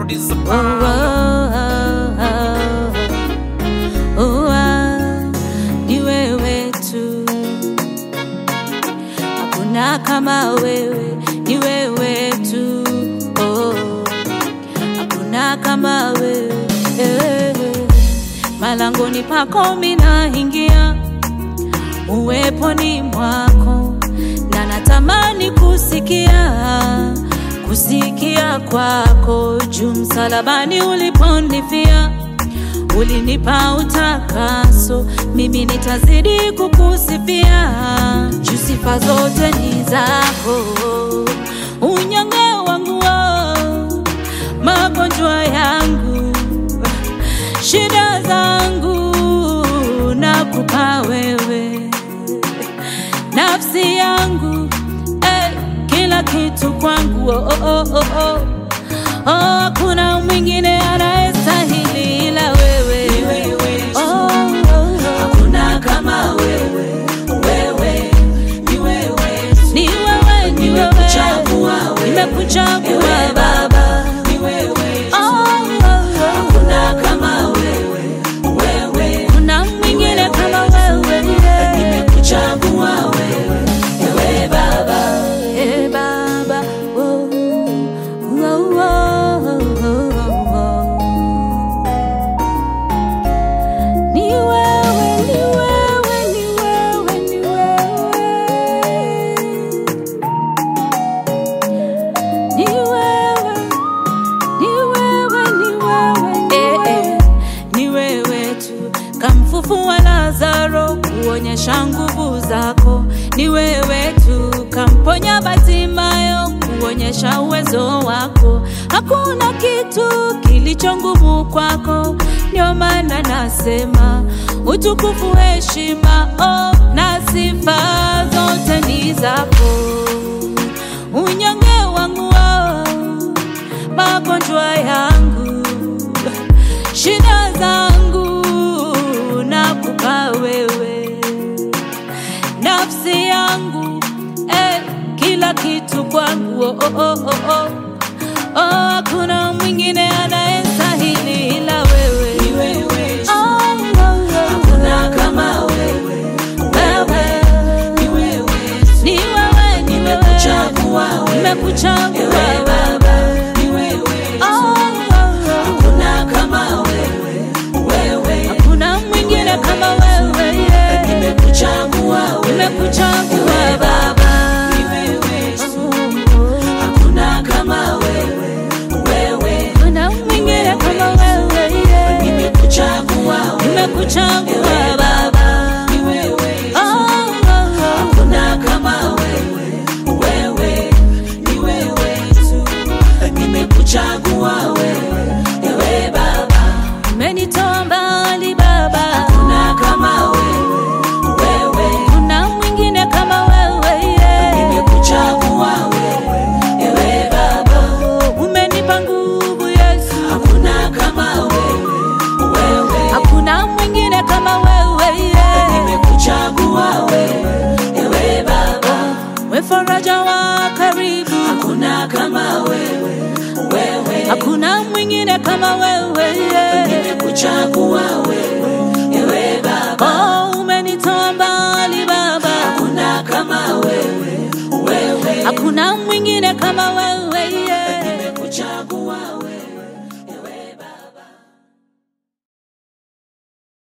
producer Oh, Pablo. oh, oh, oh, ah, ni wewe tu, hakuna kama wewe, ni wewe tu, oh, hakuna kama wewe eh. Malangoni pako minaingia, uweponi mwako, na natamani kusikia kusikia kwako juu msalabani uliponifia ulinipa utakaso, mimi nitazidi kukusifia juu sifa zote ni zako. Unyonge wangu oh, magonjwa yangu, shida zangu nakupa wewe nafsi yangu eh, kila kitu kwangu oh, oh, oh, oh, oh. Oh, hakuna mwingine anayestahili ila wewe. Oh, oh, oh. Hakuna kama wewe, wewe ni wewe tu. Ni wewe, ni wewe. Nimekuchagua wewe. Nimekuchagua Ewe Baba, ni wewe tu. Oh, oh, oh. Hakuna kama wewe, wewe Kuna mwingine kama wewe yeah. nimekuchagua wewe, ewe Baba. Eh, Baba, oh, oh, oh, oh, oh. Ni wewe, ni wewe, ni wewe, ni wewe. Ni wewe, ni wewe, ni wewe, ni wewe. Ni wewe tu kamfufua Lazaro kuonyesha nguvu zako. Ni wewe tu kamponya Batimayo kuonyesha uwezo wako. Hakuna kitu kilicho ngumu kwako, ndio maana nasema utukufu, heshima, oh, na sifa zote ni zako. Unyonge wangu oh, magonjwa yangu, shida zangu nakupa wewe, nafsi yangu eh, kila kitu kwangu oh, oh, oh, oh, oh. Oh, hakuna mwingine anayestahili ila wewe. Ni wewe tu. Oh, oh, oh. Hakuna kama wewe, Wewe, ni wewe tu. ni wewe, ni wewe. Nimekuchagua wewe. Nimekuchagua Ewe wewe. Baba, ni wewe tu. Oh, oh, oh. Hakuna kama wewe, wewe Hakuna mwingine kama wewe yeah. nimekuchagua wewe. Nimekuchagua Ewe Baba. ni wewe tu. Oh, oh. Hakuna kama wewe, wewe Hakuna mwingine kama wewe yeah. nimekuchagua wewe. Nimekuchagua Ewe Baba. ni wewe tu. Oh, oh, oh. Hakuna kama wewe, wewe ni wewe tu. Nimekuchagua wewe, ewe Baba. Umenitoa mbali Baba. Hakuna kama wewe, wewe Kuna mwingine kama wewe yeah. nimekuchagua wewe, ewe Baba. Umenipa nguvu Yesu. Hakuna kama wewe, wewe Hakuna mwingine kama wewe yeah. nimekuchagua wewe, ewe Baba. We faraja wa karibu. Hakuna kama wewe, wewe Hakuna mwingine kama wewe yeah. nimekuchagua wewe, ewe Baba. Oh, umenitoa mbali Baba. Hakuna kama wewe, wewe Hakuna mwingine kama wewe yeah. nimekuchagua wewe.